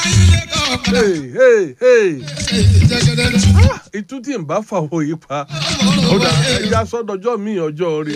Hey, hey, hey. Ah, ìtú tí n bá fàwọ̀ yìí pa ó dà ẹja sọ́dọ̀jọ́ mi ọjọ́ rí.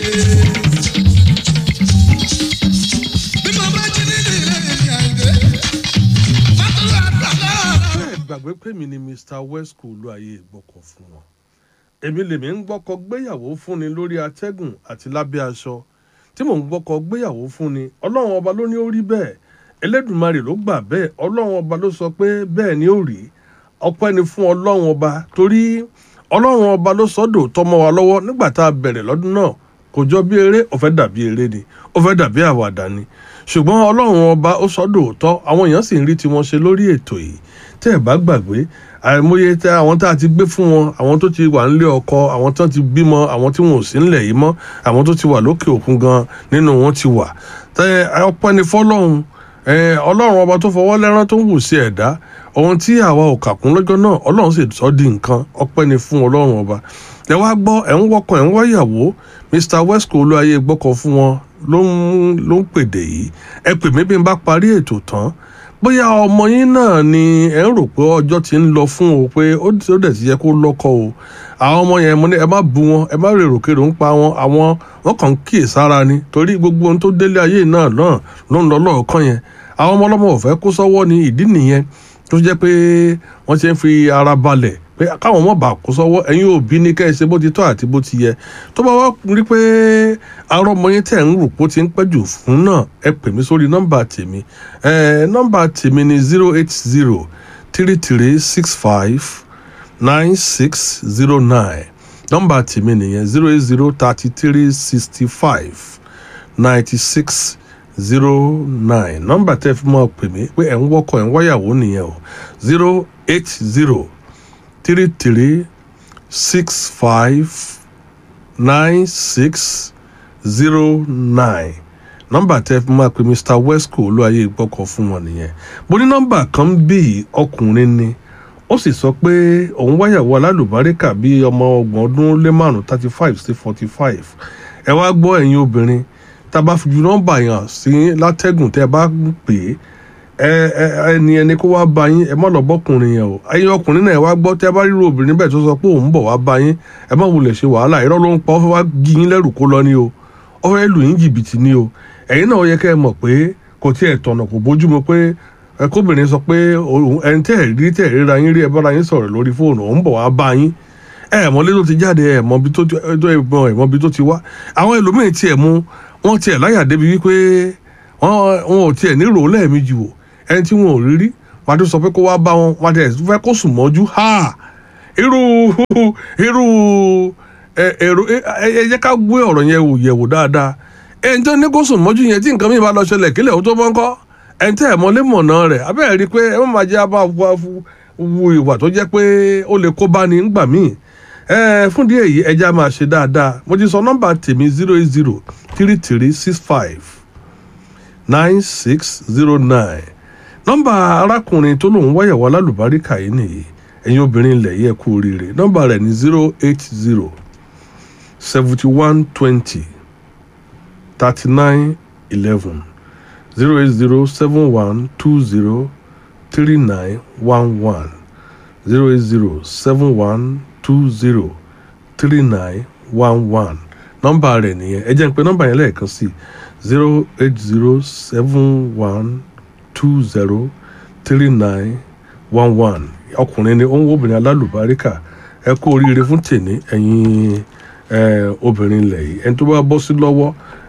ẹ gbàgbé pé mi ni mr west kò lo ayé ìgbọ́kọ̀ fún wọn èmi lèmi ń gbọ́kọ̀ gbéyàwó fúnni lórí atẹ́gùn àti lábẹ́ aṣọ tí mò ń gbọ́kọ̀ gbéyàwó fúnni ọlọ́run ọba ló ní ó rí bẹ́ẹ̀ elédùnmarè ló gbà bẹ́ẹ̀ ọlọ́run ọba ló sọ pé bẹ́ẹ̀ ni ó rí ọpẹ́ ni fún ọlọ́run ọba torí ọlọ́run ọba ló sọ́dọ̀ tọmọ wa lọ́wọ́ nígbà tá a bẹ̀rẹ̀ lọ́dún náà kò jọ bí eré ó fẹ́ dàbí eré ni ó fẹ́ dàbí àwàdà ni ṣùgbọ́n ọlọ́run ọba ó sọ́dọ̀ tọ́ àwọn èèyàn sì ń rí tiwọn ṣe lórí ètò yìí tẹ́ ẹ̀ bá gbàgbé àìmọye tẹ àwọn tá a ti gbé fún wọn àwọn tó ti wà nílé ọkọ àwọn tó ti bímọ àwọn tí wọn ò sí nílẹ̀ yìí mọ́ àwọn tó ti wà lókè òkun gan nínú wọn ti wà tẹ ọpẹ́ ni fọ́lọ́run ọlọ́run ọba tó fọwọ́ lẹ́rán tó ń wù sí ẹ̀dá ohun tí àwa ò kà kún lọ́jọ́ náà ọlọ́run sì sọ di nǹkan ọpẹ́ ni fún ọlọ́run ọba ẹ wá gbọ́ ẹ̀ ń wọkọ̀ ẹ̀ ń wáyàwó mr wesco olúwayé gbọ́kọ̀ fún wọn ló ń ló ń pèdè yìí ẹ pè mí bí n bá parí ètò tán bóyá ọmọ yín náà ni ẹ ń rò pé ọjọ́ ti ń lọ fún o pé ó dẹ̀ ti yẹ kó lọ́kọ o àwọn ọmọ yẹn mo ní ẹ má bu wọn ẹ má rèrò kèrò ń pa wọn àwọn wọn kàn ń kíyè sára ni torí gbogbo ohun tó délé ayé náà náà ló ń lọ lọ́ọ̀kan yẹn àwọn ọmọ ọlọ́mọ ò fẹ́ kó sọ́wọ́ ni ìdí nìyẹn tó jẹ́ pé wọ́n ṣe ń fi ara balẹ̀ pé káwọn ọmọ bá kó sọ́wọ́ ẹ̀yin òbí ní kẹ́ ẹ ṣe bó ti tọ́ àti bó ti yẹ tó bá wá rí pé arọ́ ọmọ yín tẹ̀ ń rò pé ó ti ń pẹ́ jù fún náà ẹ pè mí sórí nọ́mbà tèmi nọ́mbà tèmi ni zero eight zero three three six five nine six zero nine nọ́mbà tèmi nìyẹn zero eight zero thirty three sixty five ninety six zero nine nọ́mbà tẹ́ fi máa pè mí pé ẹ̀ ń wọ́kọ̀ ẹ̀ ń wáyàwó nìyẹn o zero eight zero three three six five nine six zero nine nọ́mbà tẹ́ fi máa pè mr wesco olúwayé gbọ́kọ̀ fún wọn nìyẹn mo ní nọ́mbà kan bí ọkùnrin ni ó sì sọ pé òun wáyàwó alálùbáríkà bíi ọmọ ọgbọ̀n ọdún lé márùn thirty five sí forty five ẹ wá gbọ́ ẹ̀yin obìnrin tá a bá fi ju nọ́mbà yàn sí látẹ́gùn tẹ́ ẹ bá pè é ẹ ẹni ẹni kó wá bá yín ẹ má lọ bọ́kùnrin yẹn o ẹ̀yin ọkùnrin náà ẹ wá gbọ́ tẹ́ ẹ bá ríro obìnrin bẹ́ẹ̀ tó sọ pé òun bọ̀ wá bá yín ẹ má wulẹ̀ ṣe wàhálà irọ́ ló ń pa ó fẹ́ wá gí yín lẹ́rù kó lọ ní o ó fẹ́ lù yín jìbìtì ní o ẹ̀yin náà ó yẹ kẹ́ ẹ mọ̀ pé kò tiẹ̀ tọ̀nà kò bójúmu pé ẹ kóbìnrin sọ pé ẹni tẹ́ ẹ̀ rí tẹ́ ẹ̀ ríra yín rí ẹ bára yín sọ̀rọ̀ lórí fóònù òun bọ̀ wá bá yín ẹ mọ lé tó ti jáde ẹ mọ bí tó ti ẹ mọ bí tó ti wá àwọn ẹlòmíín tiẹ̀ mú wọn tiẹ̀ láyà débi wípé wọn ò tiẹ̀ ní ròó lẹ́ẹ̀mejì wò ẹni tí wọn ò rí rí wọn ti sọ pé kó wá bá wọn wọn ti fẹ́ kó sùn mọ́jú ha irú irú èrò ẹ jẹ́ ká gbé ọ̀rọ̀ yẹn wò yẹ̀wò dáadáa ẹni tó ní kó sùn mọ́jú yẹn tí nǹkan mi bá lọ ṣẹlẹ̀ kílẹ̀ ó tó bọ́ ń kọ́ ẹni tẹ́ ẹ̀ mọ́lé mọ̀nà rẹ̀ abẹ́rẹ́ rí i pé ẹ má máa jẹ́ abá wu ìwà tó jẹ́ pé ó lè kó bá ní ńgbà míì ẹ fún díẹ̀ yìí ẹja máa ṣe dáadáa mo ti sọ nọ́mbà tèmi zero eight zero three three six five nine six zero nine nọ́mbà arákùnrin tó lòun wáyàwó alálùbáríkà yìí nìyí ẹ̀yin obìnrin ilẹ̀ yẹ kú oríire nọ́mbà rẹ̀ ní zero eight zero seventy one twenty thirty nine eleven zero eight zero seven one two zero three nine one one zero eight zero seven one two zero three nine one one nọ́mbà rẹ̀ nìyẹn ẹ jẹ́ n pè nọ́mbà yẹn lẹ́ẹ̀kan sí zero eight zero seven one two zero three nine one one ọkùnrin ni ó ń wo obìnrin alálùbáríkà ẹ kú oríire fún tèmi ẹ̀yin obìnrin ilẹ̀ yìí ẹni tó bá bọ́ sí lọ́wọ́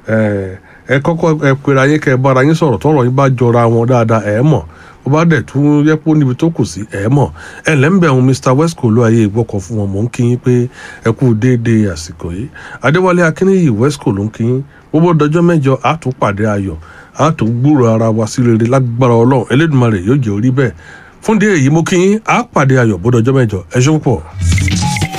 ẹ kọ́kọ́ ẹ pera yín kẹ́ ẹ bára yín sọ̀rọ̀ tọ́rọ̀ yín bá jọra wọn dáadáa ẹ̀ mọ̀ bó bá dẹ̀ tún yẹ kó níbi tó kù sí ẹ̀ mọ̀ ẹ lẹ́ńbẹ̀ ohun mr wesco ló ayé ìgbọ́kọ̀ fún wọn mò ń kí yín pé ẹ kú déédéé àsìkò yìí adéwálé akínníyì wesco ló ń kí yín gbogbo dọjọ́ mẹ́jọ á tún pàdé ayọ̀ á tún gbúrò ara wa sí rere lágbára ọlọ́run elédùnmarè yóò jẹ́ orí bẹ́ẹ̀ fún díẹ̀ yìí mo kí yín á pàdé ayọ̀ bó dọjọ́ mẹ́jọ ẹ ṣé púpọ̀.